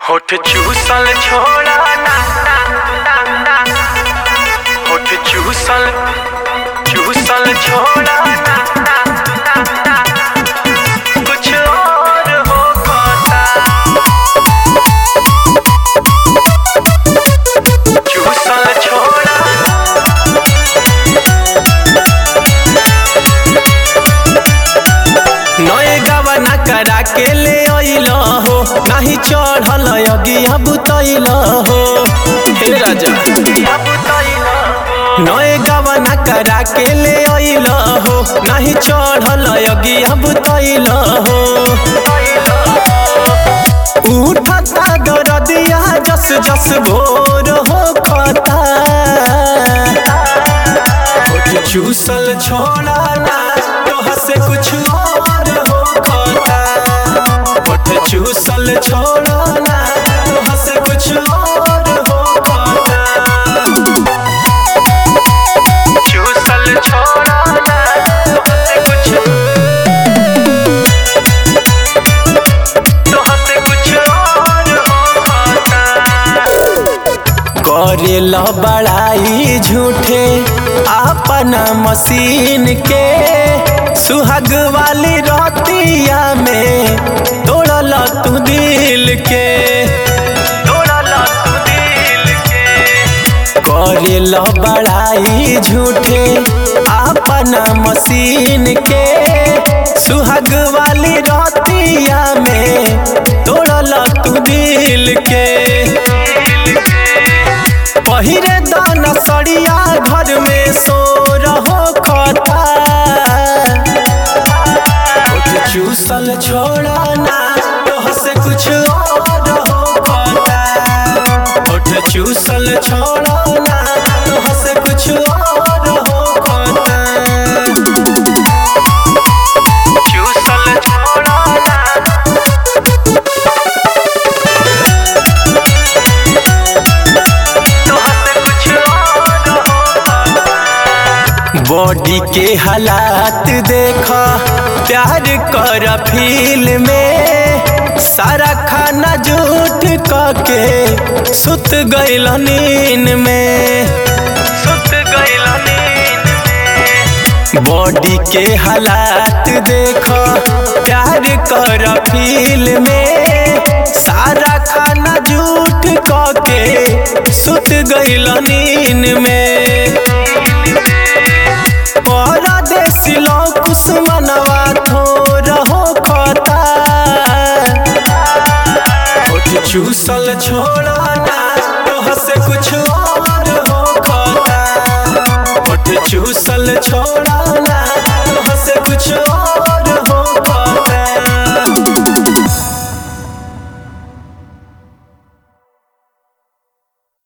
होठ चूसल छोड़ा ना ना ना ना होठ चूसल चूसल छोड़ा ना ना ना ना कुछ और हो खोता चूसल छोड़ा नए गवना करा के ले अइल हो नाही चढ़ल अगिया बुतैल हो हे राजा अब तैला नए गवना करा के ले अइल हो नाही चढ़ल अगिया बुतैल हो उठता गरदिया जस जस भोर हो खता होठ चूसल छोड़ा ना तोह से कुछ और हो खता होठ चूसल छोड़ा ना तोह से कुछ और हो खता चूसल छोड़ा ना तुहसे कुछ तुहसे कुछ और हो खोता करेल बड़ाई झूठे अपना मशीन के सुहाग वाली रतिया में तोड़ल तू दिल के तोड़ल तू दिल के करेल बड़ाई झूठे अपना मशीन के सुहाग वाली रतिया में तोड़ल तू दिल के पहिरे दाना सड़िया घर में सो रहो खता होठ चूसल छोड़ा ना तोह से कुछ और हो खता होठ चूसल छोड़ा ना तोह से कुछ और हो खता चूसल छोड़ा ना तुहसे कुछ और हो खोता बॉडी के हालात देखा प्यार कर फील में सारा खाना झूठ के सुत गइल नींद में सुत गइल नींद में बॉडी के हालात देखा प्यार कर फील में सारा खाना झूठ के सुत गइल नींद में परदेसी लोग कुसमनवा थोर हो खता होठ चूसल छोड़ा ना तोह से कुछ और